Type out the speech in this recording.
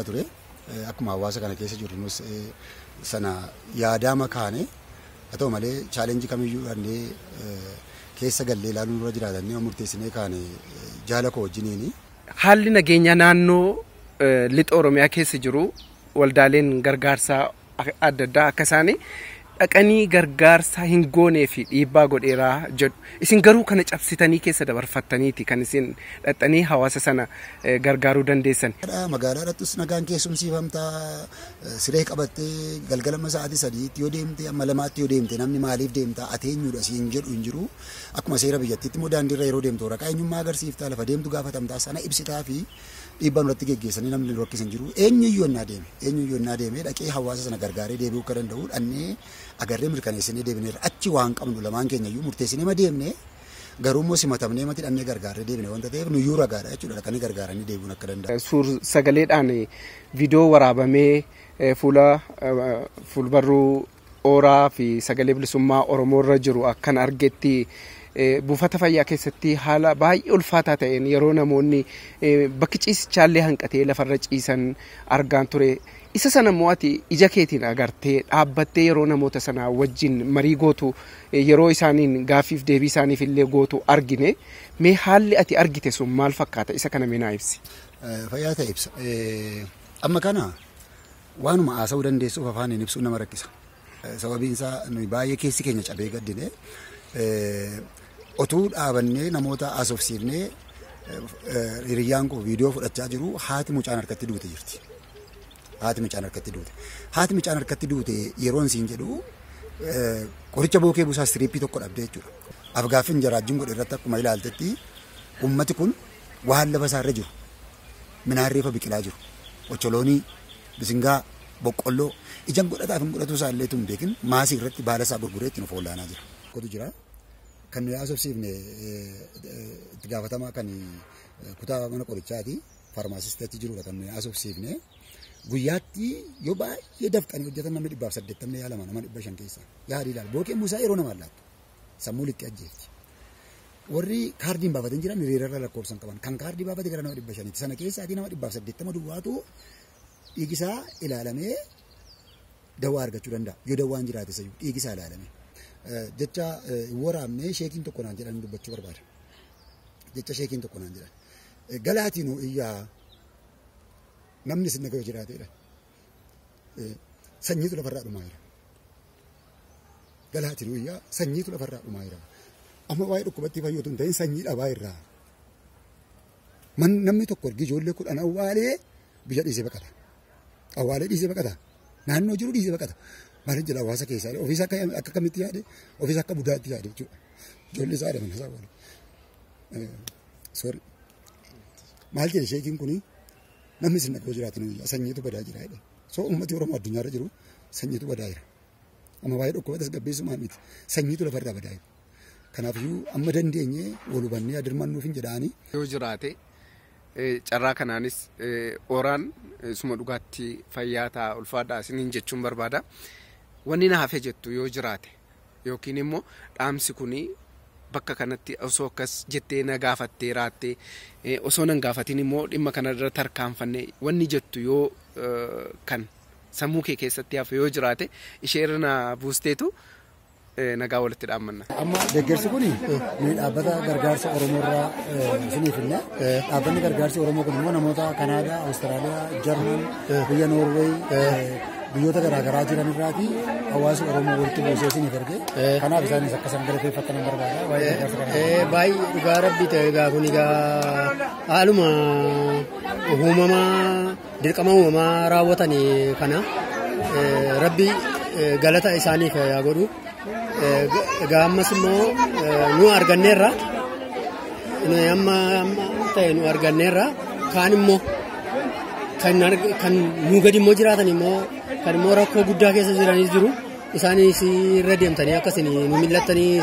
deemaa ture. Akkuma hawaasa kana keessa jirru nus sana yaadaama kaane haa ta'u malee chaalenjii kamiyyuu dhannee keessa gallee ilaaluu dura jiraatanii murteessinee kaane jaala koo wajjiniini. Haalli nageenya naannoo lixa Oromiyaa keessa jiru waldaaleen gargaarsaa adda addaa akka isaanii dhaqanii gargaarsa hin goonee fi dhiibbaa godheeraa jedhu. Isin garuu kana cabsitanii keessa dabarfattaniiti kan isin dhaxxanii hawaasa sana gargaaruu dandeessan. Magaalaa irrattis nagaan keessumsiifamtaa siree qabattee galgalama sa'aatii sadiitti yoo deemte amma lamaatti yoo deemte namni maaliif deemtaa ati eenyudha siin jedhu hin jiru. Akkuma seera biyyattiitti immoo daandiirra yeroo deemtu waraqaa eenyummaa agarsiiftaa lafa deemtu gaafatamtaa sana ibsitaa fi dhiibbaan irratti geggeessanii namni rakkisan jiru. Eenyuyyuu innaa deeme eenyuyyuu innaa deeme dhaqee hawaasa sana gargaaree deebi'uu akka danda'u dhannee agarree mirkaneessinee deebineerra achi waan qabnu lamaan keenyayyuu murteessinee ma deemne garuu immoo simatamnee mati dhannee gargaaree deebine wanta ta'eef nuyyuu ragaadha jechuudha dhaqanii gargaaranii deebi'uun akka danda'u. Suur sagaleedhaan viidiyoo waraabamee fuula fuulbarruu ooraa fi sagalee bilisummaa Oromoo irra jiru akkan argetti buufata fayyaa keessatti haala baay'ee ulfaataa ta'een yeroo namoonni bakki ciisichaallee hanqatee lafarra ciisan argaan ture. Isa sana immoo ati ija keetiin agartee dhaabbattee yeroo namoota sanaa wajjin marii gootu yeroo isaaniin gaaffiif deebii isaaniif illee gootu argine mee haalli ati argite sun maal fakkaata isa kana minaa ibsi. Fayyaa ta'e ibsa. Amma kana waanuma haasa'uu dandeessuuf afaaniin ibsuu nama rakkisa. Sababiin isaa nuyi baay'ee keessi keenya cabee gaddine otuu dhaabannee namoota haasofsiifnee hiriyyaan koo viidiyoo fudhachaa jiru haati mucaan harkatti duute jirti. Haati mucaan harkatti duute. Haati mucaan harkatti duute yeroon siin jedhu qoricha bookee buusaa istiriippii tokko dhabdee jechuudha. Afgaaffin jaraajjiin godhe irratti akkuma ilaaltetti ummati kun waan lafa isaarra jiru. Minaan reefa biqilaa jiru. Ocholoonii, bisingaa, boqqolloo ijaan godhataaf hin godhatu isaa illee tun beekin maasii irratti baala isaa gurguree ittiin of oolaanaa jira. Kotu jira. Kan nuyi haasofsiifne itti gaafatamaa kan kutaa mana qorichaati. Faarmaasistii achi jirudha kan nuyi haasofsiifne. Guyyaatti yoo baay'ee dafqanii hojjetan namni dhibbaaf saddeettamni yaalama nama dhibba shan keessa. Yaadi ilaala. Bookeen buusaa yeroo namaan laattu. Sammuu liqqee ajjeefti. Warri kaardiin baafatan jiran hiriirarra lakkoofsan qaban. Kan kaardii baafate gara nama dhibba shaniiti. Sana keessaatii nama dhibbaaf saddeettama duwwaatu dhiigisaa ilaalamee dawaa argachuu danda'a. Yoo dawaan jiraate sayyuu dhiigisaa ilaalamee. Jecha waraabnee sheekiin tokko naan jedhan dubbachuu barbaada. Jecha sheekiin tokko naan jedhan. Galaatiin iyyaa namni isin nagayoo jiraateedha. Sanyiitu lafarraa dhumaa jira. Galaatiin iyyaa sanyiitu lafarraa dhumaa jira. Amma waa'ee dhukkubatti fayyadu hin ta'in sanyii dhabaa irraa. Namni tokko ergi ijoollee kudhan awwaalee biyya dhiisee baqata. Awwaalee dhiisee baqata. Naannoo jiru dhiisee baqata. Maaliif jedha hawaasa keessaa ofiis akka akka kamitti yaade ofiis akka budaatti yaade jechuudha. Ijoollee isaa adaman isaa waliin. Sorry. Maal jedhe sheekiin kunii namni isin dhaqoo jiraatan sanyiitu badaa jira jedhe. So uummati Oromoo addunyaarra jiru sanyiitu badaa jira. Amma waa'ee dhukkuba tasgabbeessumaan miti sanyiitu lafarraa badaa jira. Kanaafiyyuu amma dandeenye wal hubannee adirmannuuf hin jedhaani. Yoo jiraate carraa kanaanis ooraan suma dhugaatti fayyaa ta'a ulfaadhaa isiniin jechuun barbaada. Wanni na hafe jettu yoo jiraate yookiin immoo dhaamsi kunii bakka kanatti osoo akkas jettee na gaafattee raattee osoo nan gaafatin immoo dhimma kana irra tarkaanfanne wanni jettu yoo kan sammuu kee keessatti hafe yoo jiraate ishee irra na buusteetu nagaa walitti dhaammanna. Amma deeggarsi kun nuyi dhaabbata gargaarsa Oromoo irraa isiniif finne dhaabbanni gargaarsi Oromoo kun immoo namoota Kanaadaa, Awustiraaliyaa, Jarman, biyya Noorweey biyyoota garaagaraa jiran irraati hawaasa Oromoo walitti buusee isiniif erge kanaaf isaanis akka isaan galateeffatan hin barbaada waa'ee gargaarsa kanaa. Baay'ee dhugaa rabbi ta'e egaa kun egaa haaluma uumamaa dirqama uumamaa raawwatan kana rabbi galata isaaniif yaa godhu. Egaa ammas immoo nu arganneerra amma ta'e nu arganneerra kaan immoo kan nu gadi immoo jiraatan immoo kan immoo rakkoo guddaa keessa jiranis jiru isaanis irra deemtanii akkasiin nu millattanii